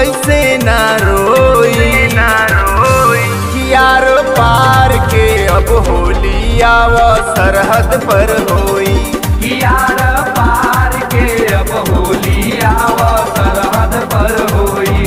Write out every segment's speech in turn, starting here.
ऐसे ना रोई ना रोई कियार पार के अब होली आव सरहद पर होई कियार पार के अब होली आव सरहद पर होई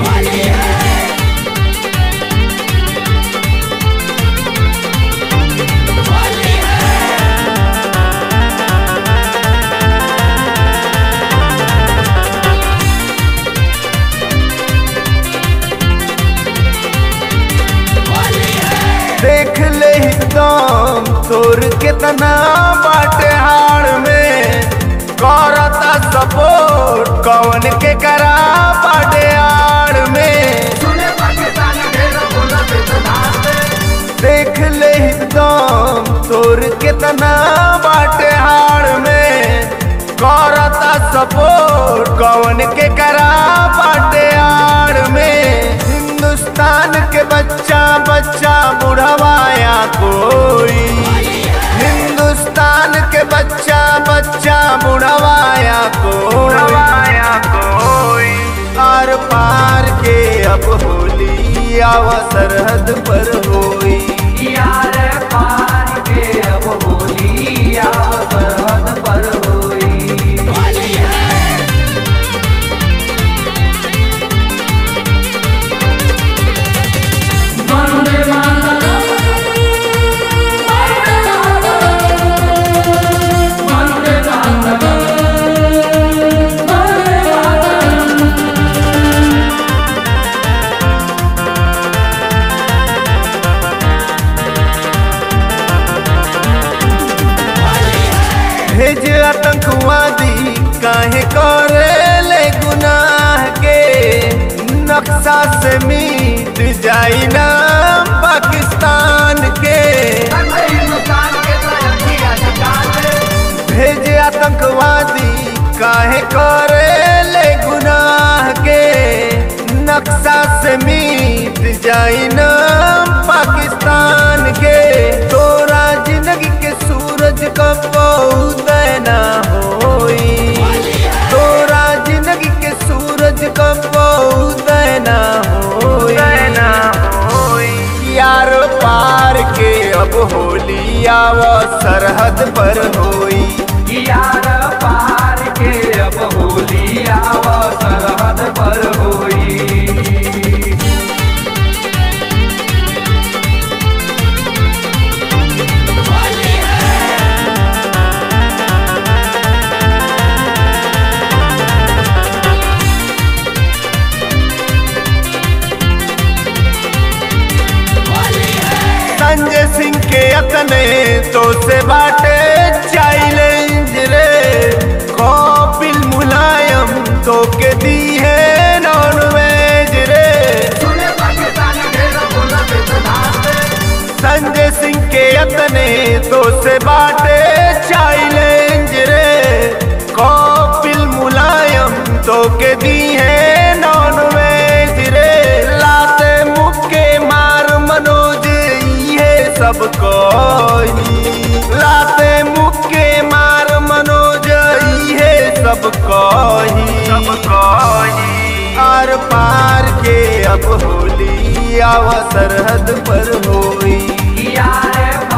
देख ले दम तोर कितना बाटे हार में करता सपोर्ट कौन के करा बाटे हार में सुने पाकिस्तान ढेर बोलत सदाते देख ले दम तोर कितना बाटे हार में करता सपोर्ट कौन के करा बाटे हार में हिंदुस्तान के बच्चा बच्चा बुढ़वाया कोई हिंदुस्तान के बच्चा बच्चा बुढ़वाया बुढ़वाया कोई आर पार के अब होली आव सरहद पर होई कियार पार के अब होली आव सरहद पर होई वंदे मातरम वंदे मातरम वंदे मातरम भेज आतंकवादी काहे करे ले गुनाह के नक्शा से मिट जाई ना पाकिस्तान के हिंदुस्तान के तरक्की अधिकार भेज आतंकवादी काहे करे ले गुनाह के नक्शा से मिट जाई ना पाकिस्तान के तोरा जिंदगी के सूरज कब उदय ना होई तोरा जिंदगी के सूरज कब उदय ना होई ना होई यार पार के अब होली आव सरहद पर होई कियार पार के अब होली आव सरहद पर होई संजय सिंह के अतने तो से बाटे चैलेंज रे कपिल मुलायम तो के दी है नॉन वेज रे सुने पाकिस्तान ढेर बोलत सदाते संजय सिंह के अतने तो से बाटे चैलेंज रे कपिल मुलायम तो के दी है नॉन वेज रे लाते मुक्के मार मनोज ये सब कोई लाते मुक्के मार मनोज ये सब कोई सब कोई आर पार के अब होली आव सरहद पर होई कियार